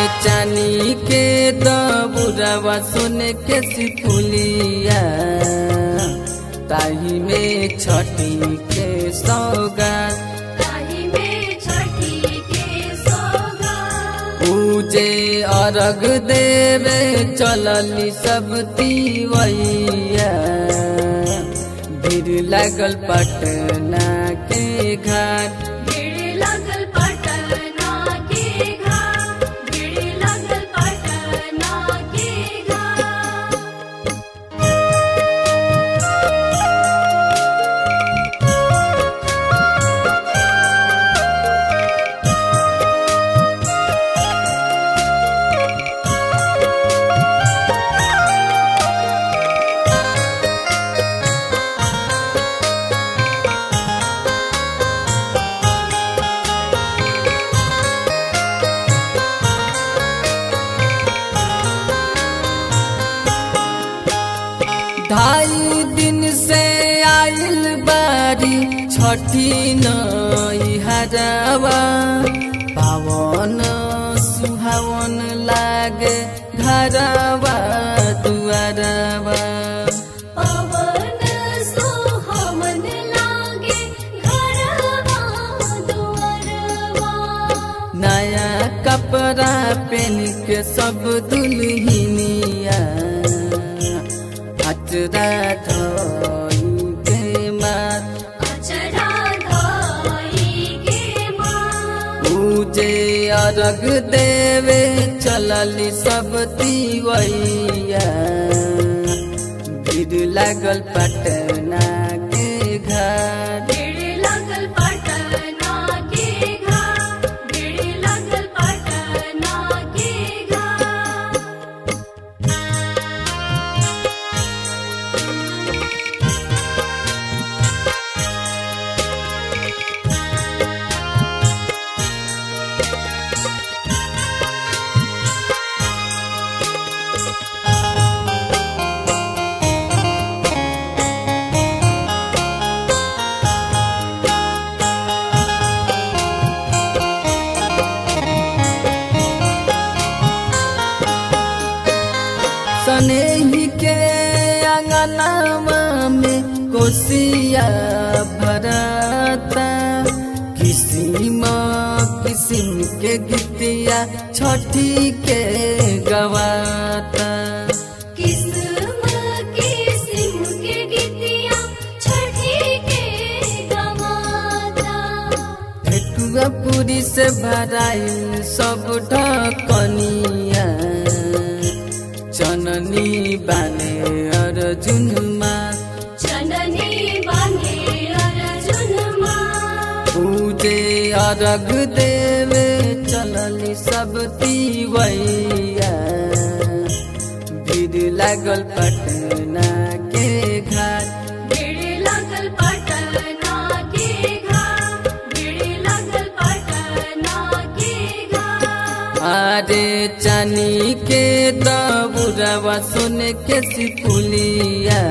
चानी के दबुरवा सोने के सिपुलिया ताही में छठी के सौगात ताही में छठी के सौगात पूजे अर्घ देवे चलली सब तिवैया भीड़ लागल पटना के घाट भीड़ लगल पटना के घाट भीड़ लगल पटना के घाट ढाई दिन से आइल बारी छठी नई हजावा पावन सुहावन लागे घरवा दुआरवा पवन सुहावन लागे घरवा दुआरवा नया कपड़ा पहन के सब दुल्हनिया अचरा धोई के मात अचरा धाई के माँ पूजे अर्घ देवे चलली सब तिवैया भीड़ लागल पटना के घाट भीड़ लगल पटना के घाट भीड़ लगल पटना के घाट सनेही के अंगनावा में कोसिया भरता किसिम किसिम के गीतिया छठी के गवाता किस्म किस्म के गीतिया छठी के गवाता ठेकुआ पूरी से भराइल सब ढकनिया चननी बाने अर्जुनमा चननी बांधे अर्जुनमा पूजे अर्घ देवे चलली सब तिवैया भीड़ लागल पटना के घाट भीड़ लगल पटना के घाट भीड़ लगल पटना के घाट अरे चानी के दबुरवा सोने के सिपुलिया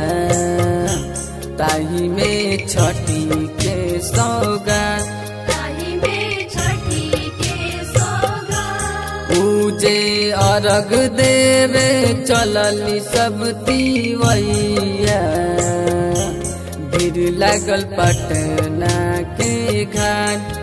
ताही में छठी के सौगात ताही में छठी के सौगात पूजे अर्घ देवे चलली सब तिवैया भीड़ लागल पटना के घाट